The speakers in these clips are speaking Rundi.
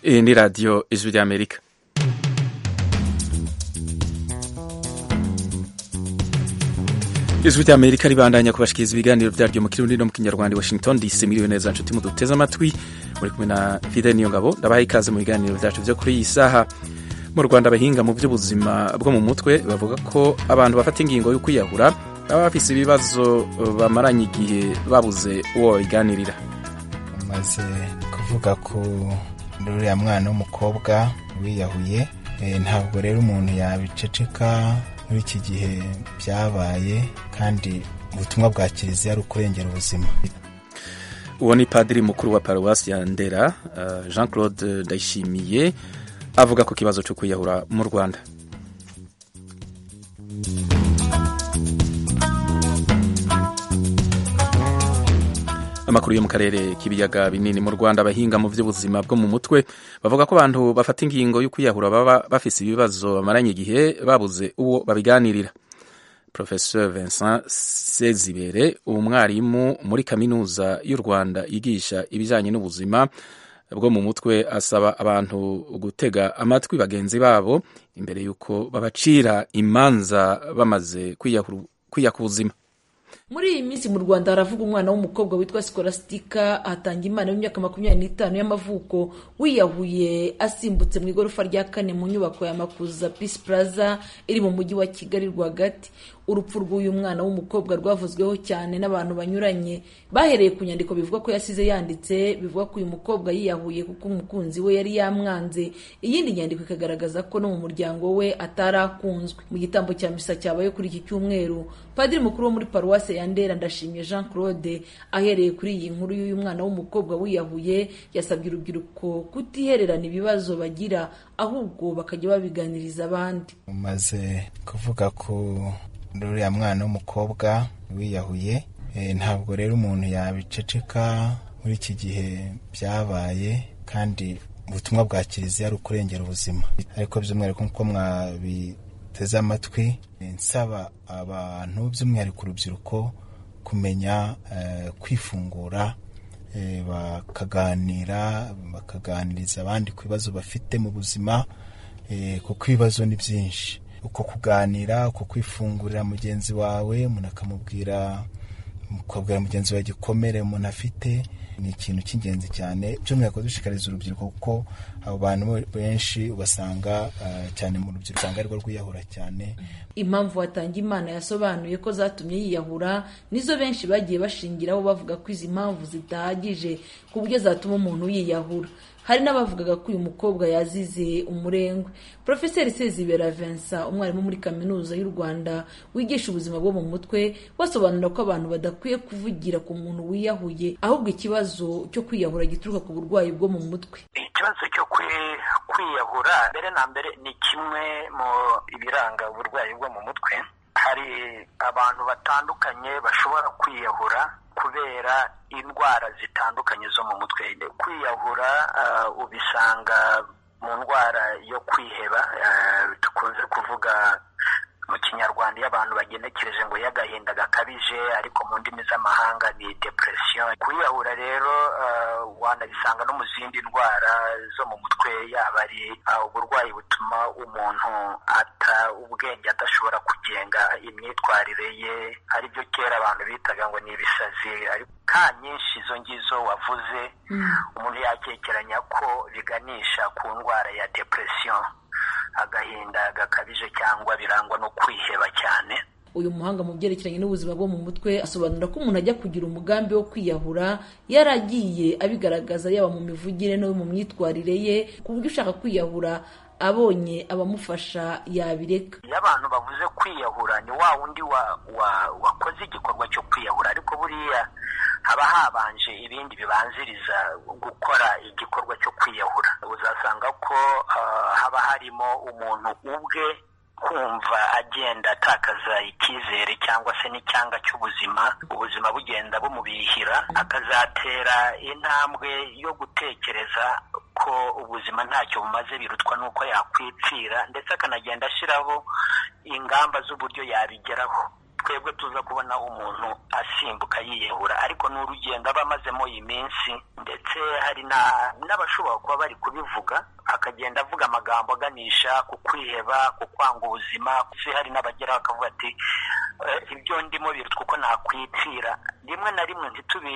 Iyi ni radiyo ijwi ry'amerika ijwi ry'amerika ribandanya kubashikiriza ibiganiro byaryo mu kirundi no mu kinyarwanda washington dc miliyo neza nshuti muduteze amatwi muri kumwe na fide niyo ngabo ndabaha ikaze mu biganiro byacu byo kuri iyi saha mu rwanda abahinga mu by'ubuzima bwo mu mutwe bavuga ko abantu bafata ingingo yo kwiyahura baba bafise ibibazo bamaranye igihe babuze uwo babiganirira umaze kuvuga ko uriya mwana w'umukobwa wiyahuye ntabwo rero umuntu yabiceceka muri iki gihe byabaye kandi ubutumwa bwa kiliziya ari ukurengera ubuzima uwo ni padiri mukuru wa paruwasi ya ndera jean claude ndayishimiye avuga ku kibazo cyo kwiyahura mu rwanda amakuru yo mu karere k'ibiyaga binini mu rwanda abahinga mu by'ubuzima bwo mu mutwe bavuga ko abantu bafata ingingo yo kwiyahura baba bafise ibibazo bamaranye igihe babuze uwo babiganirira professeur vincent sezibere umwarimu muri kaminuza y'u rwanda yigisha ibijyanye n'ubuzima bwo mu mutwe asaba abantu gutega amatwi bagenzi babo imbere y'uko babacira imanza bamaze kwiyaka ubuzima muri iyi minsi mu rwanda haravuga umwana w'umukobwa witwa sikolastika hatanga imana y'imyaka makumyabiri n'itanu y'amavuko wiyahuye asimbutse mu igorofa rya kane mu nyubako ya makuza peace plaza iri mu mujyi wa kigali rwagati urupfu rw'uyu mwana w'umukobwa rwavuzweho cyane n'abantu banyuranye bahereye ku nyandiko bivuga ko yasize yanditse bivuga ko uyu mukobwa yiyahuye kuko umukunzi we yari yamwanze iyindi nyandiko ikagaragaza ko no mu muryango we atari akunzwe mu gitambo cya misa cyabaye kuri iki cyumweru padiri mukuru wo muri paruwase ya ndera ndashimye jean claude ahereye kuri iyi nkuru y'uyu mwana w'umukobwa wiyahuye yasabye urubyiruko kutihererana ibibazo bagira ahubwo bakajya babiganiriza abandi umaze kuvuga ko uriya mwana w'umukobwa wiyahuye ntabwo rero umuntu yabiceceka muri iki gihe byabaye kandi ubutumwa bwa kiliziya ari ukurengera ubuzima ariko by'umwihariko nk'uko mwabiteze amatwi nsaba abantu by'umwihariko urubyiruko kumenya kwifungura bakaganira bakaganiriza abandi ku bibazo bafite mu buzima kuko ibibazo ni byinshi uko kuganira uko kwifungurira mugenzi wawe umuntu akamubwira ukabwira mugenzi wawe igikomere umuntu afite ni ikintu cy'ingenzi cyane by'umwihariko dushishikariza urubyiruko kuko abo bantu benshi ubasanga cyane mu rubyiruko usanga arirwo rwiyahura cyane impamvu watanga imana yasobanuye ko zatumye yiyahura nizo benshi bagiye bashingiraho bavuga ko izi mpamvu zidahagije ku buryo zatuma umuntu yiyahura hari n'abavugaga ko uyu mukobwa yazize umurengwe porofeseri sezibera vincent umwarimu muri kaminuza y'u rwanda wigisha ubuzima bwo mu mutwe basobanura ko abantu badakwiye kuvugira ku muntu wiyahuye ahubwo ikibazo cyo kwiyahura gituruka ku burwayi bwo mu mutwe ikibazo cyo kwiyahura mbere na mbere ni kimwe mu ibiranga uburwayi bwo mu mutwe hari abantu batandukanye bashobora kwiyahura kubera indwara zitandukanye zo mu mutwe kwiyahura ubisanga mu ndwara yo kwiheba dukunze kuvuga mu kinyarwanda iyo abantu bagenekereje ngo y'agahinda gakabije ariko mu ndimi z'amahanga ni depression kwiyahura rero wanabisanga no mu zindi ndwara zo mu mutwe yaba ari uburwayi butuma umuntu ata ubwenge adashobora kugenga imyitwarire ye ari byo kera abantu bitaga ngo ni ibisazi ka nyinshi izo ngizo wavuze umuntu yakekeranya ko biganisha ku ndwara ya depression agahinda gakabije cyangwa birangwa no kwiheba cyane uyu muhanga mu byerekeranye n'ubuzima bwo mu mutwe asobanura ko umuntu ajya kugira umugambi wo kwiyahura yaragiye abigaragaza yaba mu mivugire no mu myitwarire ye ku buryo ushaka kwiyahura abonye abamufasha yabireka iyo abantu bavuze kwiyahura ni wa wundi wakoze igikorwa cyo kwiyahura ariko buriya haba habanje ibindi bibanziriza gukora igikorwa cyo kwiyahura uzasanga ko haba harimo umuntu ubwe kumva agenda atakaza icyizere cyangwa se n'icyanga cy'ubuzima ubuzima bugenda bumubihira akazatera intambwe yo gutekereza ko ubuzima ntacyo bumaze birutwa n'uko yakwipfira ndetse akanagenda ashyiraho ingamba z'uburyo yabigeraho twebwe tuza kubona umuntu asimbuka yiyahura ariko ni urugendo aba amazemo iyi minsi ndetse hari n'abashobora kuba bari kubivuga akagenda avuga amagambo aganisha ku kwiheba ku kwanga ubuzima hari n'abageraho bakavuga ati ibyo ndimo biruta uko nakwipfira rimwe na rimwe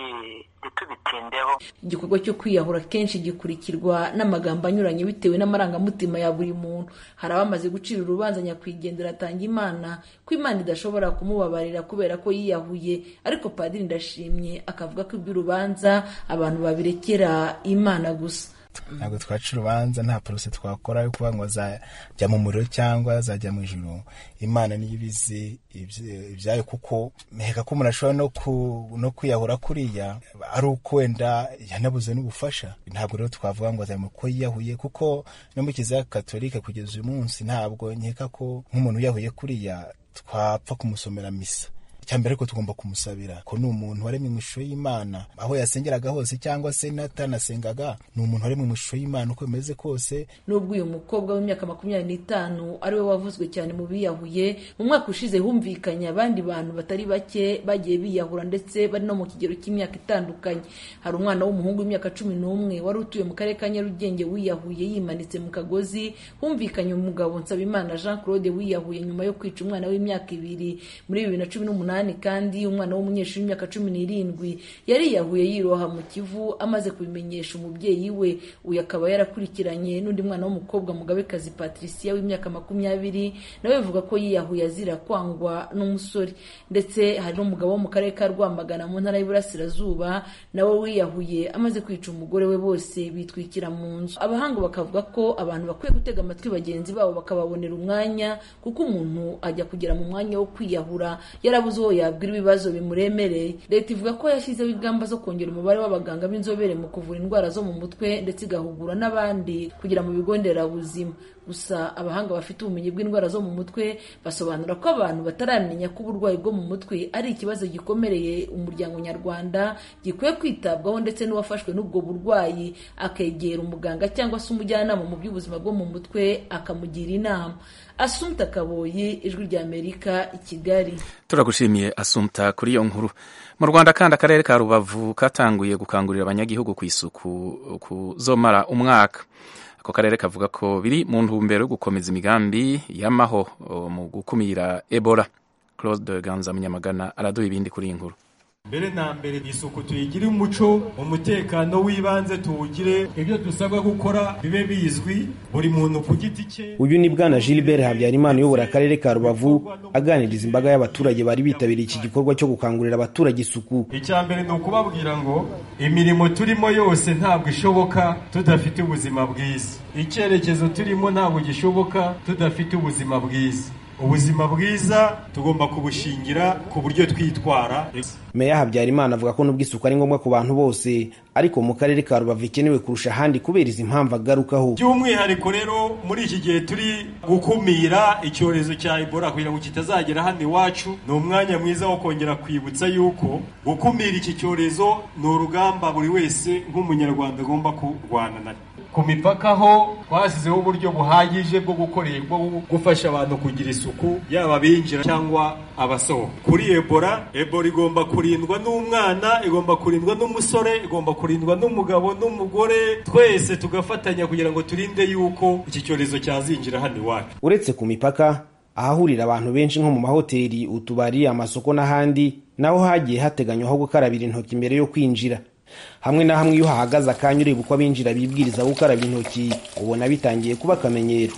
ntitubitindeho igikorwa cyo kwiyahura kenshi gikurikirwa n'amagambo anyuranye bitewe n'amarangamutima ya buri muntu hari abamaze gucira urubanza nyakwigendera atanga imana ko imana idashobora kumubabarira kubera ko yiyahuye ariko padiri ndashimye akavuga ko iby'urubanza abantu babirekera imana gusa ntabwo twaca urubanza nta porose twakora yo kuba ngo azajya mu muriro cyangwa azajya mu ijoro imana niyo ibizi ibyayo kuko meheka ko umuntu ashobora no kwiyahura kuriya ari uko wenda yanabuze n'ubufasha ntabwo rero twavuga ngo azajya ko yiyahuye kuko no mu kiliziya katolika kugeza uyu munsi ntabwo nkeka ko nk'umuntu wiyahuye kuriya twapfa kumusomera misa cyambere ko tugomba kumusabira ko ni umuntu waremwe mu ishusho y'Imana aho yasengeraga hose cyangwa se natanasengaga ni umuntu waremwe mu ishusho y'Imana uko bimeze kose nubwo uyu mukobwa w'imyaka makumyabiri n'itanu ari we wavuzwe cyane mu biyahuye mu mwaka ushize humvikanye abandi bantu batari bake bagiye biyahura ndetse bari no mu kigero cy'imyaka itandukanye hari umwana w'umuhungu w'imyaka cumi n'umwe wari utuye mu karere ka Nyarugenge wiyahuye yimanitse mu kagozi humvikanye umugabo Nsabimana Jean Claude wiyahuye nyuma yo kwica umwana w'imyaka ibiri muri bibiri na cumi n'umunani kandi umwana w'umunyeshuri w'imyaka cumi n'irindwi yariyahuye yiroha mu kivu amaze kubimenyesha umubyeyi we uyu akaba yarakurikiranye n'undi mwana w'umukobwa mugabekazi patricia w'imyaka makumyabiri nawe bivuga ko yiyahuye azira kwangwa n'umusore ndetse hari n'umugabo wo mu karere ka rwamagana mu ntara y'uburasirazuba nawe wiyahuye amaze kwica umugore we bose bitwikira mu nzu abahanga bakavuga ko abantu bakwiye gutega amatwi bagenzi babo bakababonera umwanya kuko umuntu ajya kugera mu mwanya wo kwiyahura yarabuze uwo yabwira ibibazo bimuremereye leta ivuga ko yashyizeho ingamba zo kongera umubare w'abaganga b'inzobere mu kuvura indwara zo mu mutwe ndetse igahugura n'abandi kugera mu bigo nderabuzima gusa abahanga bafite ubumenyi bw'indwara zo mu mutwe basobanura ko abantu bataramenya ko uburwayi bwo mu mutwe ari ikibazo gikomereye umuryango nyarwanda gikwiye kwitabwaho ndetse n'uwafashwe n'ubwo burwayi akegera umuganga cyangwa se umujyanama mu by'ubuzima bwo mu mutwe akamugira inama asumta kaboyi ijwi ry'amerika i kigali turagushimiye asumta kuri iyo nkuru mu rwanda kandi akarere ka rubavu katanguye gukangurira abanyagihugu ku isuku kuzomara umwaka ako karere kavuga ko biri mu ntumbero yo gukomeza imigambi y'amaho mu gukumira ebola claude ganza munyamagana araduha ibindi kuri iyi nkuru mbere na mbere isuku tuyigire umuco umutekano w'ibanze tuwugire ibyo dusabwa gukora bibe bizwi buri muntu ku giti cye uyu ni bwana gilbert habyarimana uyobora akarere ka rubavu aganiriza imbaga y'abaturage bari bitabiriye iki gikorwa cyo gukangurira abaturage isuku icya mbere ni ukubabwira ngo imirimo turimo yose ntabwo ishoboka tudafite ubuzima bwiza icyerekezo turimo ntabwo gishoboka tudafite ubuzima bwiza ubuzima bwiza tugomba kubushingira ku buryo twitwara meya habyarimana avuga ko nubwo isuku ari ngombwa ku bantu bose ariko mu karere ka rubavu ikenewe kurusha ahandi kubera izi mpamvu agarukaho by'umwihariko rero muri iki gihe turi gukumira icyorezo cya ebola kugira ngo kitazagera hano iwacu ni umwanya mwiza wo kongera kwibutsa yuko gukumira iki cyorezo ni urugamba buri wese nk'umunyarwanda agomba kurwana na ku mipaka ho twashyizeho uburyo buhagije bwo gukorera bwo gufasha abantu kugira isuku yaba abinjira cyangwa abasohoka kuri ebola ebola igomba kurindwa n'umwana igomba kurindwa n'umusore igomba kurindwa n'umugabo n'umugore twese tugafatanya kugira ngo turinde yuko iki cyorezo cyazinjira hano iwacu uretse ku mipaka ahahurira abantu benshi nko mu mahoteli utubari amasoko n'ahandi naho hagiye hateganywa aho gukarabira intoki mbere yo kwinjira hamwe na hamwe iyo uhahagaze akanya ureba uko abinjira bibwiriza gukaraba intoki ubona bitangiye kuba akamenyero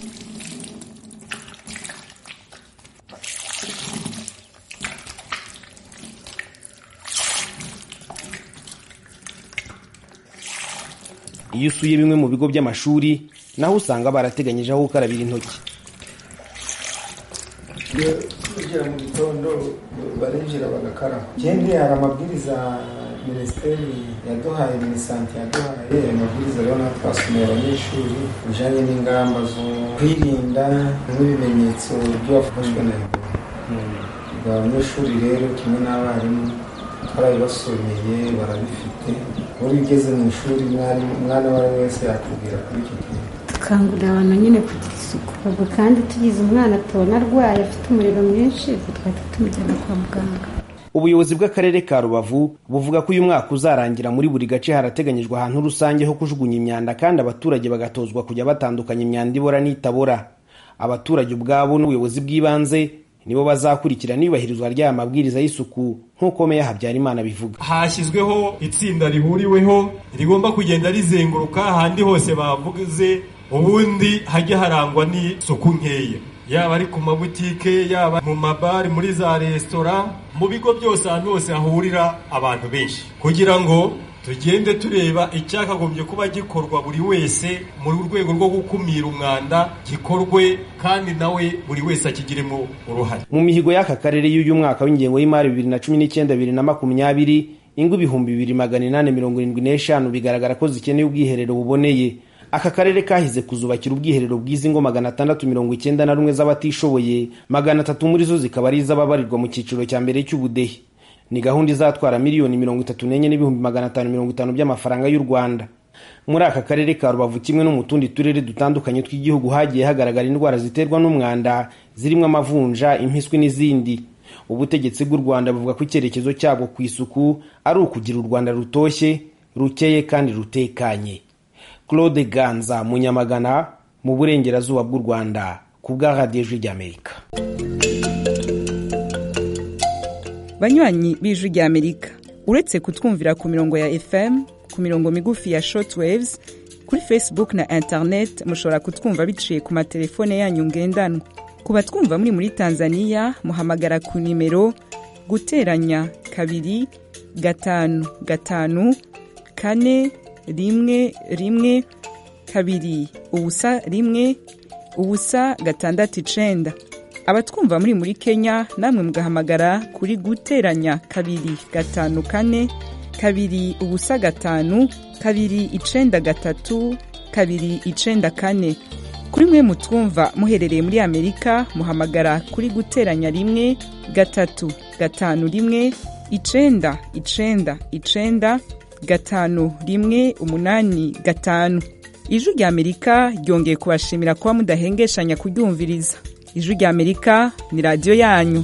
iyo usuye bimwe mu bigo by'amashuri naho usanga barateganyije aho gukarabira intoki iyo winjira mu gitondo barinjira bagakaraba ikindi hari amabwiriza minisiteri yaduhaye minisante yaduhaye ayo mabwiriza rero natwe twasomeye abanyeshuri bijyanye n'ingamba zo kwirinda n'ibimenyetso by'uwafashwe na ebola abanyeshuri rero kimwe n'abarimu twarabibasomeye barabifite uri ugeze mu ishuri umwana uwo ari we wese yakubwira kuri icyo kintu gukangurira abantu nyine kugira isuku ubwo kandi tugize umwana tubona arwaye afite umuriro mwinshi twahita tumujyana kwa muganga ubuyobozi bw'akarere ka rubavu buvuga ko uyu mwaka uzarangira muri buri gace harateganyijwe ahantu rusange ho kujugunya imyanda kandi abaturage bagatozwa kujya batandukanya imyanda ibora n'itabora abaturage ubwabo n'ubuyobozi bw'ibanze nibo bazakurikirana iyubahirizwa ry'aya mabwiriza y'isuku nk'uko meya habyarimana bivuga hashyizweho itsinda rihuriweho rigomba kugenda rizenguruka ahandi hose bavuze ubundi hajya harangwa n'isuku nkeya yaba ari ku mabutike yaba mu mabari muri za resitora mu bigo byose ahantu hose hahurira abantu benshi kugira ngo tugende tureba icyakagombye kuba gikorwa buri wese mu rwego rwo gukumira umwanda gikorwe kandi nawe buri wese akigiremo uruhare mu mihigo y'aka karere y'uyu mwaka w'ingengo y'imari bibiri na cumi n'icyenda bibiri na makumyabiri ingo ibihumbi bibiri magana inani mirongo irindwi n'eshanu bigaragara ko zikeneye ubwiherero buboneye aka karere kahize kuzubakira ubwiherero bw'izi ngo magana atandatu mirongo icyenda na rumwe z'abatishoboye magana atatu muri zo zikaba ari iz'ababarirwa mu cyiciro cya mbere cy'ubudehe ni gahunda izatwara miliyoni mirongo itatu n'enye n'ibihumbi magana atanu mirongo itanu by'amafaranga y'u rwanda muri aka karere ka rubavu kimwe no mu tundi turere dutandukanye tw'igihugu hagiye hagaragara indwara ziterwa n'umwanda zirimo amavunja impiswi n'izindi ubutegetsi bw'u rwanda buvuga ko icyerekezo cyabwo ku isuku ari ukugira u rwanda rutoshye rukeye kandi rutekanye claude ganza munyamagana mu burengerazuba bw'u rwanda ku bwa radiyo ijwi ry'amerika banywanyi b'ijwi ry'amerika uretse kutwumvira ku mirongo ya fm ku mirongo migufi ya shortwaves kuri facebook na internet mushobora kutwumva biciye ku matelefone yanyu ngendanwa ku batwumva muri muri tanzania muhamagara ku nimero guteranya kabiri gatanu gatanu kane rimwe rimwe kabiri ubusa rimwe ubusa gatandatu icenda abatwumva muri muri kenya namwe mugahamagara kuri guteranya kabiri gatanu kane kabiri ubusa gatanu kabiri icenda gatatu kabiri icenda kane kuri mwe mutwumva muherereye muri amerika muhamagara kuri guteranya rimwe gatatu gatanu rimwe icenda icenda icenda gatanu rimwe umunani gatanu ijwi rya amerika ryongeye kubashimira kuba mudahengeshanya kuryumviriza ijwi rya amerika ni radiyo yanyu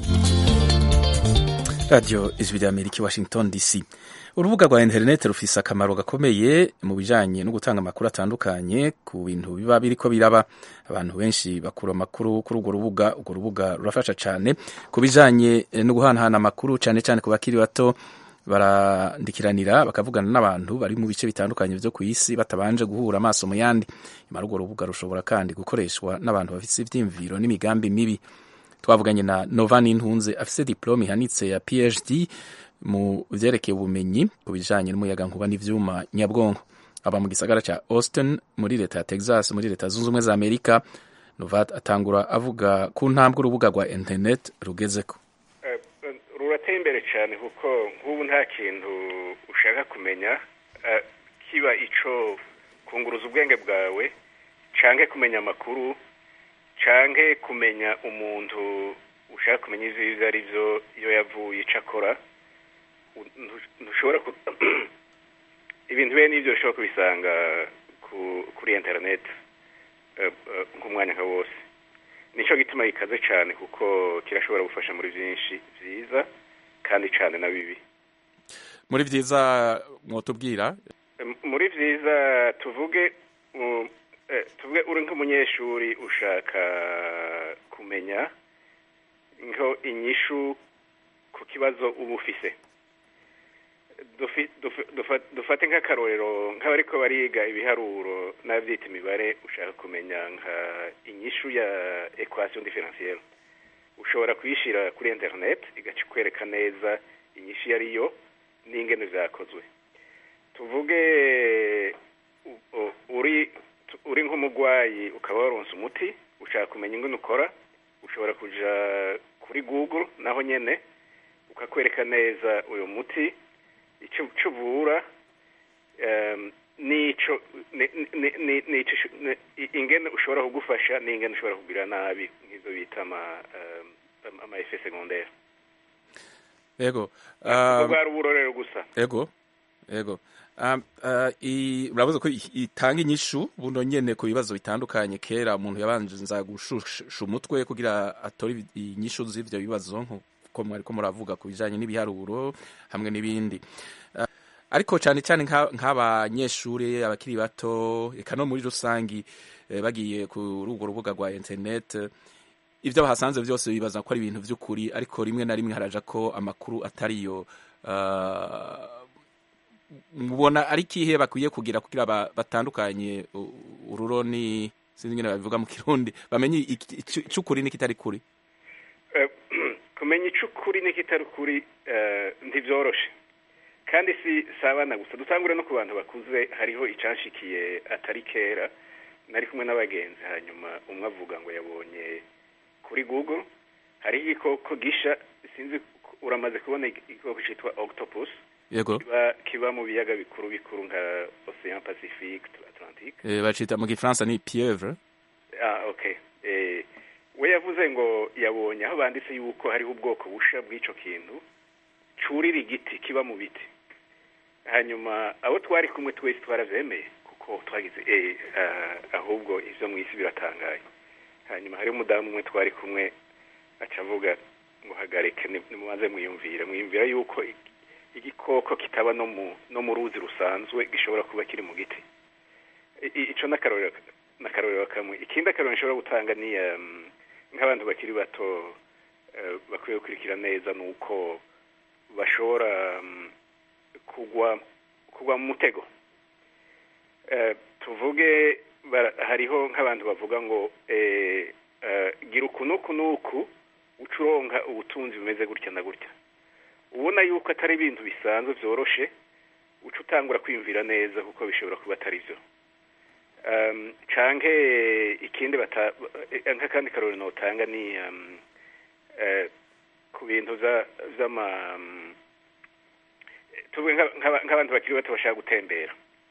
radiyo ijwi rya amerika i washington dc urubuga rwa interineti rufise akamaro gakomeye mu bijanye no gutanga amakuru atandukanye ku bintu biba biriko biraba abantu benshi bakura amakuru kuri urwo rubuga urwo rubuga rurafasha cane ku bijanye no guhanahana amakuru cane cane ku bakiri bato barandikiranira bakavugana n'abantu bari mu bice bitandukanye vyo ku isi batabanje guhura amaso mu yandi imara urwo rubuga rushobora kandi gukoreshwa n'abantu bafise ivyiyumviro n'imigambi mibi twavuganye na novani ntunze afise diplome ihanitse ya phd mu vyerekeye ubumenyi ku bijanye n'umuyagankuba n'ivyuma nyabwonko aba mu gisagara ca austin muri leta ya texas muri leta zunze ubumwe za amerika novat atangura avuga ku ntambwe urubuga rwa internet rugezeko rurateye imbere cyane kuko nk'ubu nta kintu ushaka kumenya kiba ico kunguruza ubwenge bwawe canke kumenya amakuru canke kumenya umuntu ushaka kumenya ivyo ari vyo iyo yavuye ico akora ntushobora ibintu bene n'ibyo ushobora kubisanga kuri interineti nk'umwanya nka wose nicyo gituma gikaze cyane kuko kirashobora gufasha muri byinshi byiza kandi cyane na bibi muri byiza mwotubwira muri byiza tuvuge tuvuge uri nk'umunyeshuri ushaka kumenya nko inyishu ku kibazo uba ufise dufate nk'akarorero nk'abariko bariga ibiharuro n'abyita imibare ushaka kumenya nka inyishu ya equation differentielle ushobora kuyishyira kuri internet igaca ikwereka neza inyishu iyo ariyo n'ingene vyakozwe tuvuge uri uri nk'umurwayi ukaba waronse umuti ushaka kumenya ingene ukora ushobora kuja kuri google naho nyene ukakwereka neza uyu muti icyo uvura n'icyo ingene ushobora kugufasha n'ingene ushobora kugira nabi nk'izo bita ama efe segondere yego bwa ruburorero gusa yego yego Um, uh, i- uravuze ko i- itanga inyishu buno nyene ku bibazo bitandukanye kera umuntu yabanza gushusha umutwe kugira atore ibi- inyishu z'ivyo bibazo nkuko mwariko muravuga ku bijanye n'ibiharuro hamwe n'ibindi Uh, ariko cyane cyane nka- nk'abanyeshuri abakiri bato eka no muri rusangi eh, bagiye kuri urwo rubuga rwa internet eh, ibyo bahasanze byose bibaza ko ari ibintu by'ukuri ariko rimwe na rimwe haraja ko amakuru atariyo uh, mubona ari kihe bakwiye kugira kugira ba- batandukanye u- ururoni sinzi ingene babivuga mu kirundi bamenye iki- icu- icukuri n'ikitari kuri Eh, kumenya icyo ukuri n'ikitari ukuri eh, ntibyoroshe kandi si si abana gusa dutangure no ku bantu bakuze hariho icanshikiye atari kera nari kumwe n'abagenzi hanyuma umwe avuga ngo yabonye kuri google hariho igikoko gisha sinzi uramaze kubona igikoko cyitwa octopus yego kiba kiba mu biyaga bikuru bikuru nka ocean pacifique atlantique eh, bacita mu gifaransa ni pieuvre ah okay eh we yavuze ngo yabonye aho banditse yuko hariho ubwoko busha bw'ico kintu curira igiti kiba mu biti hanyuma abo twari kumwe twese twaravyemeye kuko twagize eh ah, ahubwo ivyo mw'isi biratangaye hanyuma hari umudamu umwe twari kumwe aca avuga ngo hagarike ni- nimubanze mwiyumvire mwiyumvira yuko i- igikoko kitaba no mu no mu ruzi rusanzwe gishobora kuba kiri mu giti I- i- ico n'akarorero n'akarorero kamwe ikindi akarorero nshobora gutanga ni um, nk'abantu bakiri bato uh, bakwiye gukurikira neza ni uko bashobora um, kugwa kugwa mu mutego uh, tuvuge bara- hariho nk'abantu bavuga ngo eh, uh, gira uku n'uku n'uku uca uronka ubutunzi bumeze gutya na gutya ubona yuko atari ibintu bisanzwe byoroshe uca utangura kwiyumvira neza kuko bishobora kuba atari byo um, canke ikindi bata eh, nk'akandi karori notanga ni um, eh, ku bintu vya- vy'ama um, tuvuge nka- nk'aba- nk'abantu bakiri bato bashaka gutembera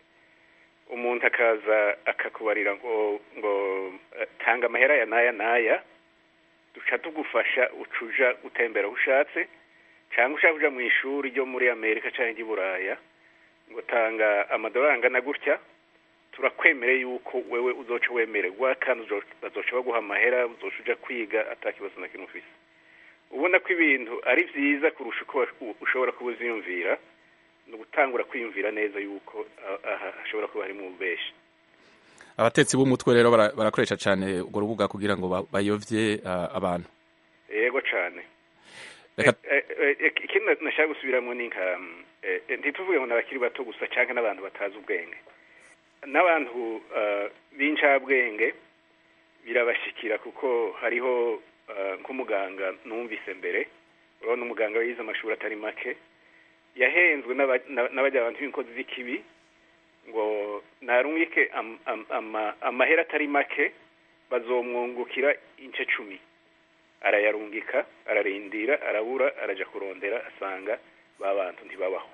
umuntu akaza akakubarira ngo ngo eh, tanga amahera ya naya naya duca tugufasha ucuja gutembera aho ushatse cyangwa ushaka kuja mu ishuri ryo muri amerika cyangwa ry'i buraya ngo tanga amadolari angana gutya turakwemereye yuko wewe uzoca wemererwa kandi uzo- bazoca baguha amahera uzoca uja kwiga atakibazo na kimwe ufise ubona ko ibintu ari vyiza kurusha uko wa- ushobora kuba uziyumvira ni ugutangura kwiyumvira neza yuko ah, aha hashobora kuba harimo ububeshi abatetsi b'umutwe rero bara- barakoresha cyane urwo rubuga kugira ngo ba- bayovye uh, abantu yego cane Reka- Eh, eh, eh, ikindi na- nashaka gusubiramo ni nka mm, eh, eh, ntituvuge ngo n'abakiri bato gusa canke n'abantu batazi ubwenge n'abantu eh, b'incabwenge birabashikira kuko hariho eh, nk'umuganga numvise mbere urabona umuganga yize amashuri atari make yahenzwe n'aba- na- n'abajya abantu b'inkozi z'ikibi ngo narungike am- am- ama- amahera atari make bazomwungukira ince cumi arayarungika ararindira arabura araja kurondera asanga ba bantu ntibabaho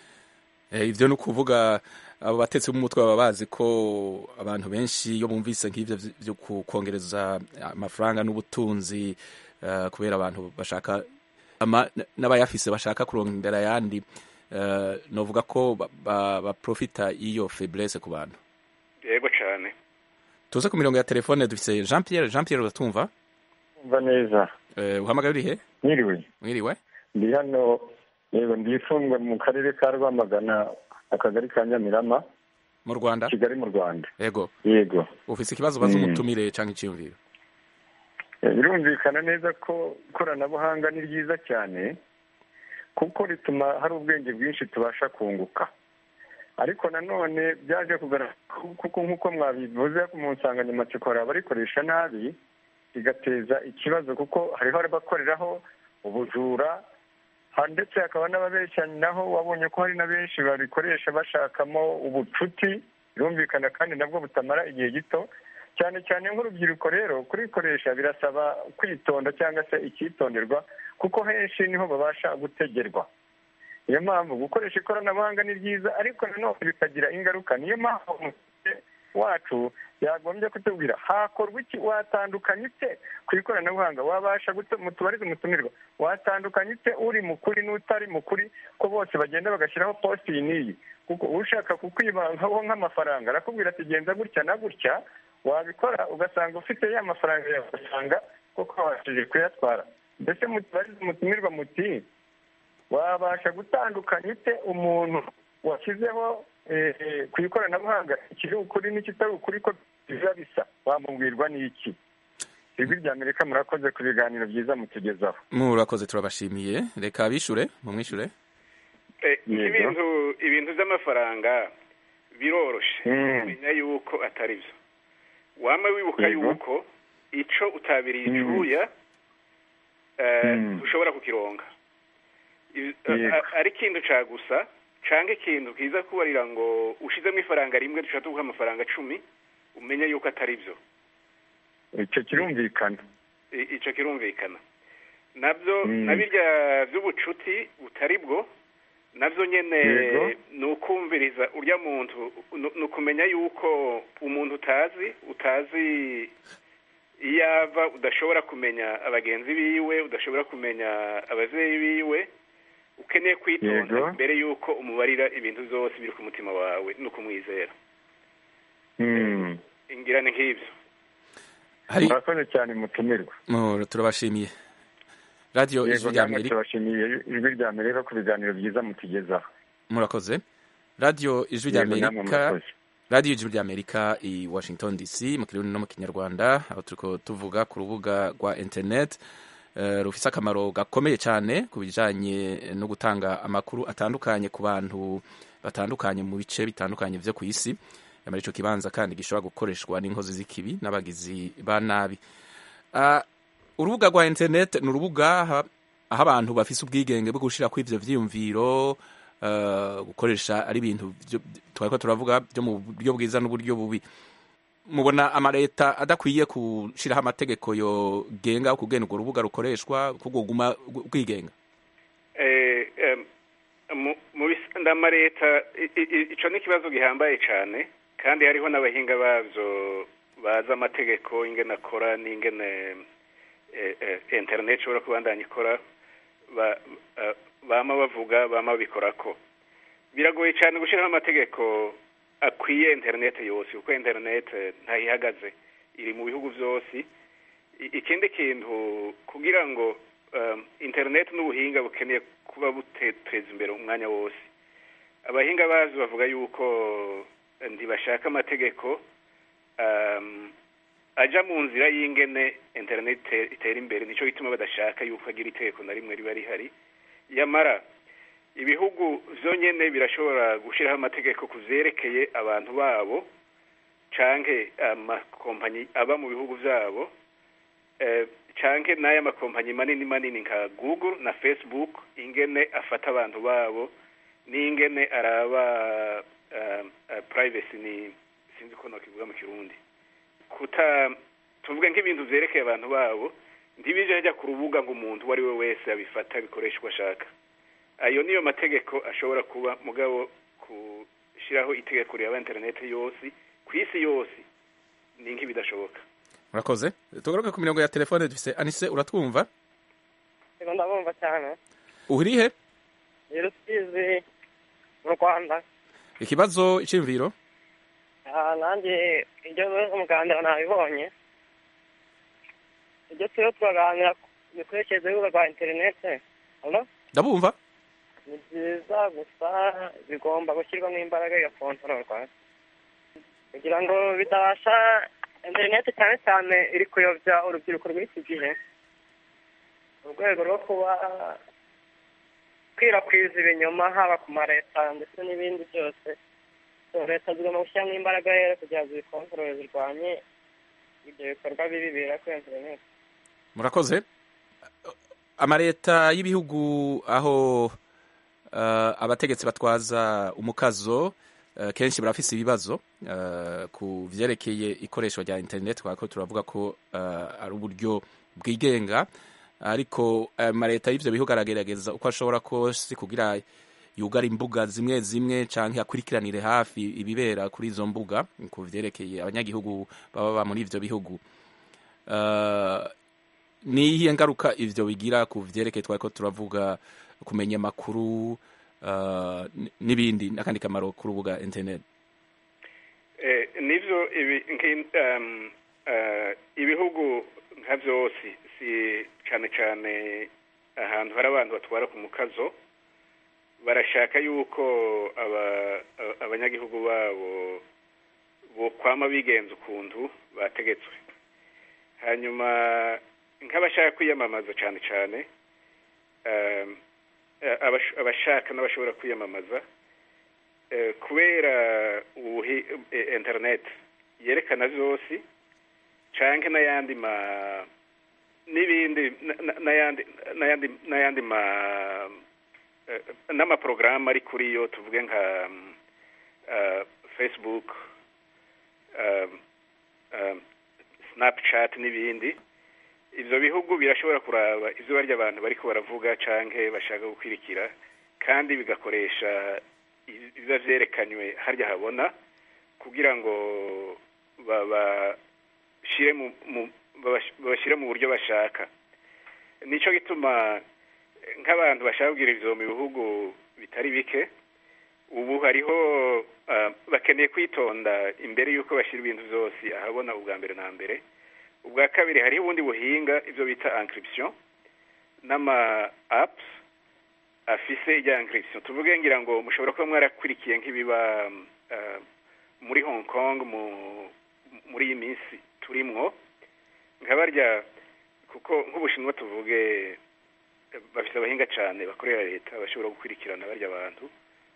Eh, ivyo ni ukuvuga abo batetsi b'umutwe baba bazi ko abantu benshi iyo bumvise nk'ivyo vy- vyo ku- kongereza amafaranga n'ubutunzi eh, kubera abantu bashaka ama- n- n'abayafise bashaka kurondera ayandi eh, novuga ko ba- ba- baprofita iyo faiblesse ku bantu yego cane tuze ku mirongo ya telefone dufise jean pierre jean pierre uratumva umva neza Eh, uhamagaye urihe mwiriwe mwiriwe ndi hano yego ndi ifungwa mu karere ka rwamagana akagari ka nyamirama mu rwanda kigali mu rwanda yego yego ufise ikibazo baza Mm. umutumire canke iciyumviro Eh, birumvikana neza ko ikoranabuhanga ni ryiza cyane kuko rituma hari ubwenge bwinshi tubasha kunguka ariko nanone byaje kugaragara kuko nk'uko mwabivuze mu nsanganyamatsiko hari abarikoresha nabi bigateza ikibazo kuko hariho abakoreraho ubujura ha- ndetse hakaba n'ababeshyanaho wabonye ko hari na benshi babikoresha bashakamo ubucuti birumvikana kandi nabwo butamara igihe gito cyane cyane nk'urubyiruko rero kurikoresha birasaba kwitonda cyangwa se icyitonderwa kuko henshi niho babasha gutegerwa niyo mpamvu gukoresha ikoranabuhanga ni byiza ariko nanone bikagira ingaruka niyo mpamvu mufite wacu yagombye kutubwira hakorwa iki watandukanya ute ku ikoranabuhanga wabasha mutubarize umutumirwa watandukanya ute uri mukuri n'utari mukuri ko bose bagenda bagashyiraho posti iyi n'iyi kuko ushaka kukwibankaho nk'amafaranga arakubwira ati genza gutya na gutya wabikora ugasanga ufite ya mafaranga yawe ugasanga koko wabashije kuyatwara mbese mutubarize umutumirwa muti wabasha gutandukanya ute umuntu washyizeho ku ikoranabuhanga ikiri ukuri n'ikitari ukuri ko biba bisa wamubwirwa n'iki ijwi rya amerika murakoze ku biganiro byiza mutugezaho murakoze turabashimiye reka bishure mumwishure ibintu ibintu by'amafaranga biroroshe kumenya yuko atari byo wama wibuka yuko ico utabiriye icuya ushobora kukironga ari ikintu ca gusa canke ikintu kiza kubarira ngo ushizemo ifaranga rimwe dushaka tuguha amafaranga cumi umenye yuko atari byo icyo kirumvikana icyo kirumvikana nabyo na birya by'ubucuti butari bwo nabyo nyine ni ukumviriza urya muntu ni ukumenya yuko umuntu utazi utazi iyo ava udashobora kumenya abagenzi biwe udashobora kumenya ababyeyi biwe ukeneye kwitonda mbere y'uko umubarira ibintu byose biri ku mutima wawe ni ukumwizera ingirane nk'ibyo murakoze cyane mutumirwa turabashimiye radiyo ijwi rya amerika turabashimiye ijwi rya amerika ku biganiro byiza mutugezaho murakoze radiyo ijwi rya amerika radiyo ijwi rya amerika i washington dc mu kirundi no mu kinyarwanda aho turiko tuvuga ku rubuga rwa interineti rufise akamaro gakomeye cyane ku bijanye no gutanga amakuru atandukanye ku bantu batandukanye mu bice bitandukanye vyo ku isi muri ico kibanza kandi gishobora gukoreshwa n'inkozi z'ikibi n'abagizi ba nabi urubuga rwa internet ni urubuga aho abantu bafise ubwigenge bwo gushirako ivyo vyiyumviro gukoresha ari ibintu twariko turavuga byo mu buryo bwiza n'uburyo bubi mubona amaleta adakwiye gushiraho amategeko yogenga kugena urwo rubuga rukoreshwa kuguma rwigenga mu bisanda amaleta ico ni ikibazo gihambaye cane kandi hariho n'abahinga bavyo bazi amategeko ingene akora n'ingene internet ishobora kubandanya ikora bama bavuga bama babikorako biragoye cyane gushyiraho amategeko akwiye interineti yose kuko interineti ntayihagaze iri mu bihugu byose ikindi kintu kugira ngo interineti n'ubuhinga bukeneye kuba buteza imbere umwanya wose abahinga bazi bavuga yuko ntibashaka amategeko ajya mu nzira y'ingene interineti itera imbere nicyo gituma badashaka yuko hagira itegeko na rimwe riba rihari yamara ibihugu byonyine birashobora gushyiraho amategeko ku byerekeye abantu babo canke amakompanyi aba mu bihugu byabo canke n'aya makompanyi manini manini nka google na facebook ingene afata abantu babo n'ingene araba privacy ni sinzi ko nokivuga mu kirundi kuta tuvuge nk'ibintu byerekeye abantu babo ntibije ajya ku rubuga ngo umuntu uwo ari we wese abifata abikoresha uko ashaka ayo niyo mategeko ashobora kuba mugabo gushyiraho itegeko riraba interineti yose ku isi yose ni nk'ibidashoboka murakoze tugaruke ku mirongo ya telefone dufise anise uratwumva yego ndabumva cyane uri he ni rusizi mu rwanda ikibazo iciyumviro nanjye ibyo umuganda nabibonye ibyo turiho turaganira ku mikoreshereze y'urubuga rwa interineti ndabumva ni byiza gusa bigomba gushyirwamo imbaraga igakontororwa kugira ngo bidabasha interineti cyane cyane iri kuyobya urubyiruko rw'iki gihe mu rwego rwo kuba kwirakwiza ibinyoma haba ku ma leta ndetse n'ibindi byose leta zigomba gushyiramo imbaraga rero kugira ngo zikontorore zirwanye ibyo bikorwa bibi bibera kuri interineti murakoze amaleta y'ibihugu aho abategetsi batwaza umukazo kenshi barafise ibibazo ku vyerekeye ikoreshwa rya internet twako turavuga ko ari uburyo bwigenga ariko amaleta y'ivyo bihugu aragerageza uko ashobora kose kugira yugara imbuga zimwe zimwe canke akurikiranire hafi ibibera kuri izo mbuga ku vyerekeye abanyagihugu baba ba muri ivyo bihugu uh, ni iyihe ngaruka ivyo bigira ku vyerekeye twariko turavuga kumenya amakuru uh, n'ibindi n'akandi kamaro ku rubuga internet eh, nivyo ibi um, uh, ibihugu nka vyose si cane cane ahantu hari abantu batwara ku mukazo barashaka yuko abanyagihugu babo bokwama bigenza ukuntu bategetswe hanyuma nk'abashaka kwiyamamaza cyane cyane abashaka n'abashobora kwiyamamaza kubera interineti yerekana byose cyangwa n'ayandi ma n'ibindi n'ayandi n'ayandi n'ayandi ma n'amaporogaramu ari kuri yo tuvuge nka facebook snapchat n'ibindi ibyo bihugu birashobora kuraba ibyo barya abantu bari baravuga cyangwa bashaka gukwirikira kandi bigakoresha biba byerekanywe harya habona kugira ngo babashyire mu buryo bashaka nicyo gituma nk'abantu bashaka kugira ibyo mu bihugu bitari bike ubu hariho bakeneye kwitonda imbere y'uko bashyira ibintu byose ahabona ubwa mbere na mbere ubwa kabiri hariho ubundi buhinga ibyo bita encryption n'ama apps afise ijya encryption tuvuge ngira ngo mushobora kuba mwarakurikiye nk'ibiba muri hong kong muri iyi minsi turimwo nkabarya kuko nk'ubushinwa tuvuge bafite abahinga cyane bakorera leta bashobora gukurikirana barya abantu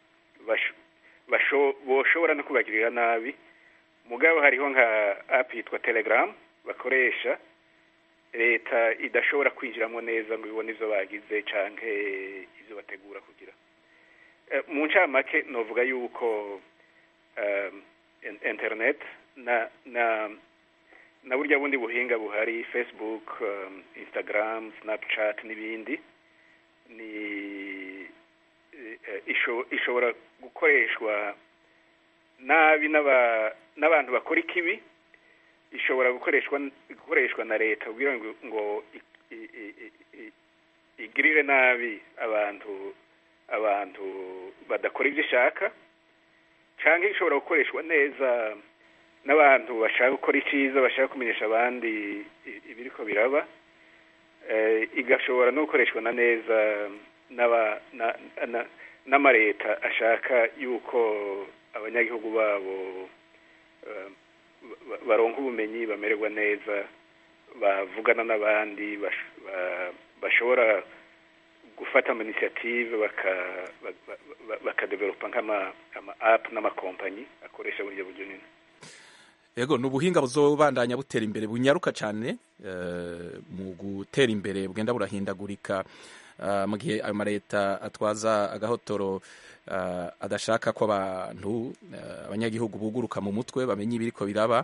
boshobora no kubagirira nabi mugabo hariho nka app yitwa telegram bakoresha leta idashobora kwinjiramo neza ngo ibone ibyo bagize cyangwa ibyo bategura kugira mu ncamake novuga yuko internet na na na burya bundi buhinga buhari facebook instagram snapchat n'ibindi ni ishobora gukoreshwa nabi n'abantu bakora ikibi ishobora gukoreshwa gukoreshwa na leta kugira ngo igirire nabi abantu abantu badakora ibyo ishaka cyangwa ishobora gukoreshwa neza n'abantu bashaka gukora icyiza bashaka kumenyesha abandi ibiriko biraba igashobora no gukoreshwa na neza n'amaleta ashaka yuko abanyagihugu babo baronka ubumenyi bamererwa neza bavugana n'abandi bashobora gufata ama initiative bakadevelopa nk'ama apu n'amakompanyi akoresha buryo buryo nyine yego ni ubuhinga buzobandanya butera imbere bunyaruka cyane mu gutera imbere bugenda burahindagurika mu gihe ayo maleta atwaza agahotoro adashaka ko abantu abanyagihugu buguruka mu mutwe bamenye ibiriko biraba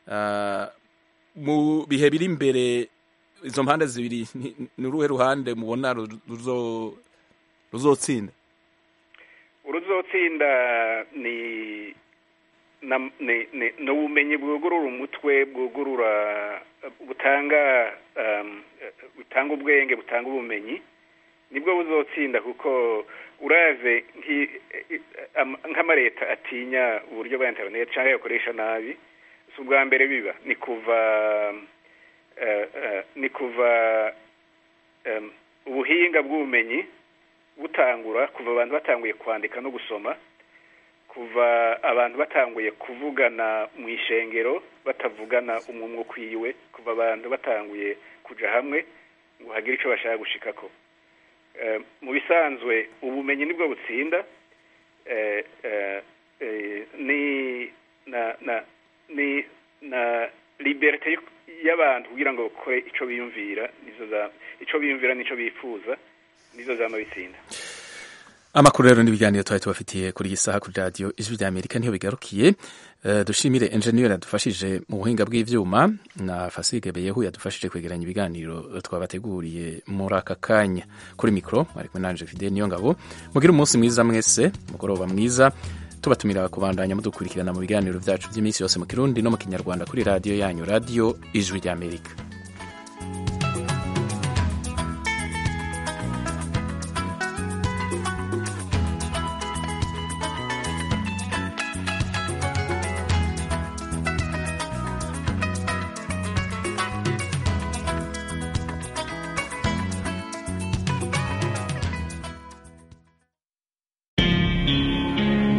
mu bihe biri imbere izo mpande zibiri ni uruhe ruhande mubona ruzotsinda uruzotsinda ni ni ubumenyi bwugurura umutwe bwugurura butanga butanga ubwenge butanga ubumenyi nibwo buzotsinda kuko uraze nk'amaleta atinya uburyo bwa interineti cyangwa yakoresha nabi si ubwa mbere biba ni kuva ni kuva ubuhinga bw'ubumenyi butangura kuva abantu batanguye kwandika no gusoma kuva abantu batanguye kuvugana mu ishengero batavugana umwumwe ukwiwe kuva abantu batanguye kujya hamwe ngo hagire icyo bashaka gushikako mu bisanzwe ubumenyi nibwo butsinda ni na na ni na liberite y'abantu kugira ngo bakore icyo biyumvira icyo biyumvira n'icyo bifuza nizo zama bitsinda amakuru rero n'ibiganiro twari tubafitiye kuri iyi saha kuri radiyo ijwi rya amerika niho bigarukiye uh, dushimire enjeniyeri yadufashije mu buhinga bw'ivyuma na fasige beyehu yadufashije kwegeranya ibiganiro twabateguriye muri aka kanya kuri mikoro ari kumwe nanje fide niyo ngabo mugire umunsi mwiza mwese mugoroba mwiza tubatumira kubandanya mudukurikirana mu biganiro byacu by'iminsi yose mu kirundi no mu kinyarwanda kuri radiyo yanyu radiyo ijwi rya amerika